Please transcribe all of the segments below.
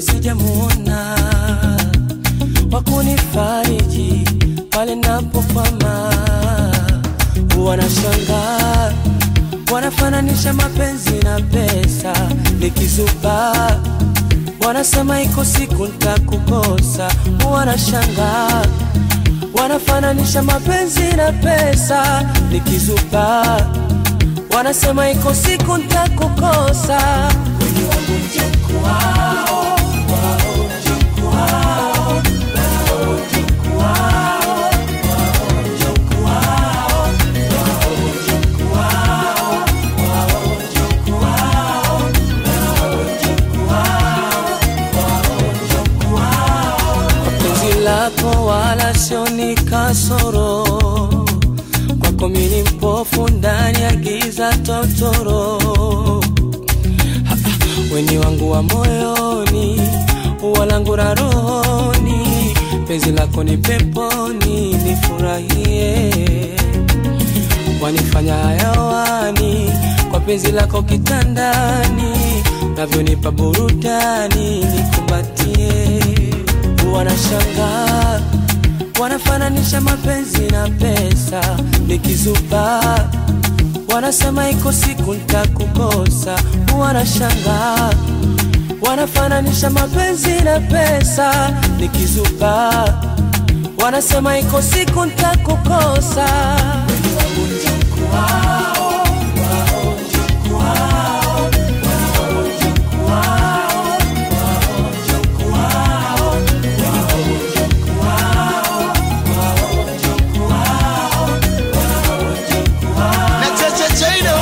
sijamuona wakunifariji pale napokwama. Wanashangaa, wanafananisha mapenzi na pesa, nikizuba wanasema iko siku nitakukosa. Wanashangaa, wanafananisha mapenzi na pesa, nikizuba wanasema iko siku nitakukosa. Wengi wangu mjukuu wao, wao mjukuu wao, wao mjukuu wao, wao mjukuu wao, wao mjukuu wao, wao mjukuu wao, wao mjukuu wao, wao mjukuu wao. Penzi lako wala sio ni kasoro kwako mimi mpofu ndani ya giza totoro. Ha, ha, Weni wangu wa moyoni, ua langu la rohoni, penzi lako ni peponi, nifurahie. Wanifanya hayawani kwa penzi lako kitandani, navyonipa burudani, nikumbatie. Wanashangaa wanafananisha mapenzi na pesa, nikizuba wanasema iko siku nitakukosa. Wanashangaa wanafananisha mapenzi na pesa, nikizuba wanasema iko siku nitakukosa. Wengi wangu mjukuu wao, wao mjukuu wao, wao mjukuu wao, wao mjukuu wao, wao mjukuu wao, wao mjukuu wao, wao mjukuu wao. na Chacha Chaino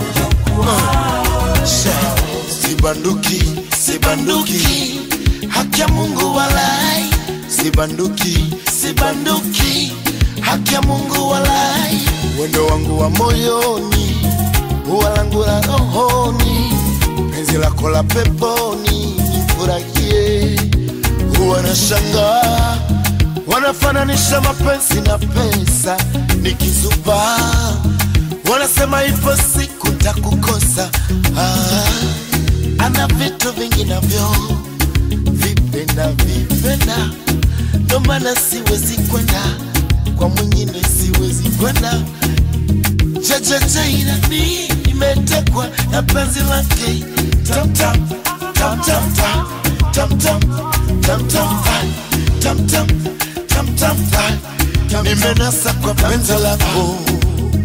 Sha, sibanduki sibanduki haki ya Mungu walai sibanduki sibanduki haki ya Mungu walai wendo wangu wa moyoni ua langu la rohoni penzi lako la peponi nifurahie wanashangaa wanafananisha mapenzi na pesa nikizuba wanasema ipo siku ntakukosa ah, ana vitu vingi navyo vipenda vipenda ndo maana siwezi kwenda kwa mwingine siwezi kwenda chechecheirani imetekwa na penzi lake tamtam tamtam tam tamtam tamtam tamtam tamtam nimenasa kwa penzi lako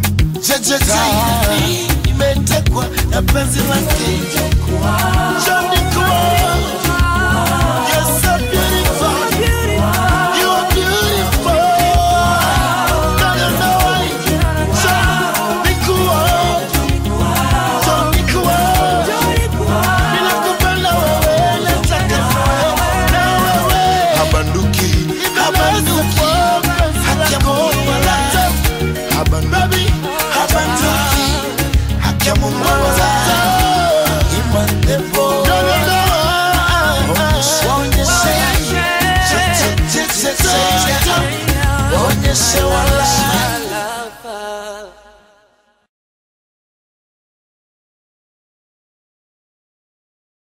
jejeje imetekwa na penzi lake Johnny